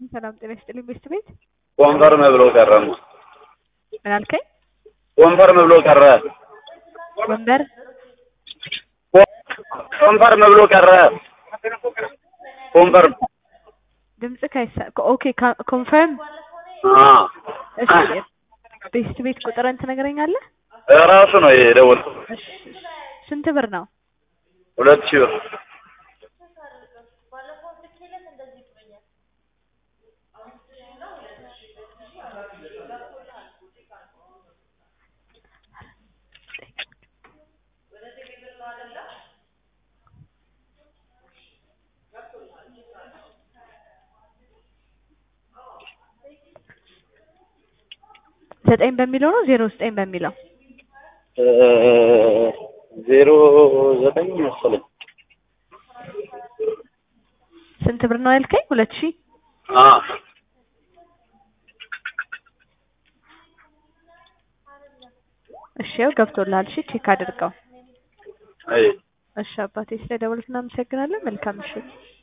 ሰላም ጤና ይስጥልኝ። ቤስት ቤት ኮንፈርም ብሎ ቀረማ። ምን አልከኝ? ኮንፈርም ብሎ ቀረ። ወንበር ኮንፈርም ብሎ ቀረ። ኮንፈርም ድምጽ ካይሳ ኦኬ ካ- ኮንፈርም አ እሺ ቤስት ቤት ቁጥርን ትነግረኛለህ? ራሱ ነው የደወልኩት። እሺ ስንት ብር ነው? ሁለት ሺህ ብር ዘጠኝ በሚለው ነው ዜሮ ዘጠኝ በሚለው እ ዜሮ ዘጠኝ መሰለኝ። ስንት ብር ነው ያልከኝ? ሁለት ሺህ አ እሺ ያው ገብቶልሃል። እሺ ቼክ አድርገው። አይ እሺ አባቴ ስለ ደወልክ እናመሰግናለን። መልካም ምሽት።